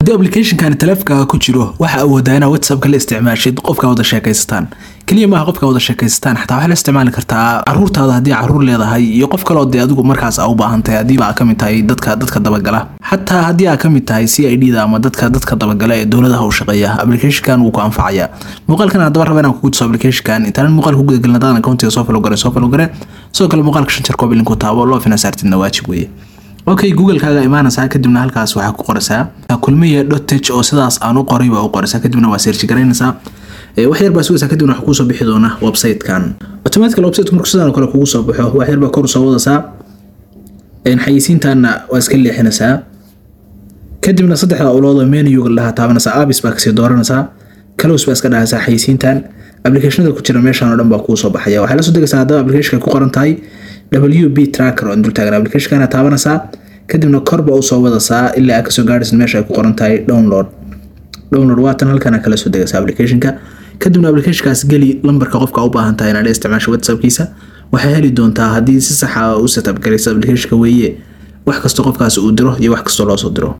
haddii applicationkan taleefkaaga ku jiro waxa awoodaa inaad whatsappka la isticmaashid qofka wada sheekaysataan keliya maaha qofka wada sheekaysataan xataa waxaa la isticmaali kartaa caruurtaada haddii caruur leedahay iyo qof kaloo dee adigu markaas aa u baahan tahay haddiiba aa kamid tahay dadka dadka dabagala xataa haddii aa kamid tahay c i d da ama dadka dadka dabagala ee dowladaha u shaqeeya applicationkan wuu ku anfacaya muuqaalkan haddaba raba inaan kugu tuso applicationkan intaanan muuqaalka ku gudagelin haddaadan accountiga soo falo gare soo falo gare sidoo kale muuqaalka shan jeer koob ilinku taabo loo fina saartidna waajib weeye okay google-kaaga imaanaysaa kadibna halkaas waxaa ku qoraysaa kulmiya dotech oo sidaas aan u qoray baa u qoraysaa kadibna waa search garaynaysaa wax yar baa sugaysaa kadibna waxaa kuusoo bixi doona website-kan automatically website markuu sidaan oo kale kugu soo baxo wax yar baa kor usoo wadaysaa xayisiintaana waa iska leexinaysaa kadibna saddexda ulood oo menuga lahaa taabanaysaa abis baa kasii dooranaysaa close baa iska dhahaysaa xayisiintan applicationada ku jira meeshan oo dhan baa kuusoo baxaya waxaa la soo degaysaa haddaba applicationka ku qoran tahay w b tracker oo dul taagan applicationkana taabanaysaa kadibna korba u soo wadaysaa ilaa aad kasoo gaadhaysa meesha ay ku qoran tahay download download waatan halkana kala soo degaysa applicationka kadibna applicationkaas geli lambarka qofka u baahan tahay inaad isticmaasho whatsappkiisa waxay heli doontaa haddii si saxa u setup garaysa applicationka weeye wax kastoo qofkaas uu diro iyo wax kastoo loo soo diro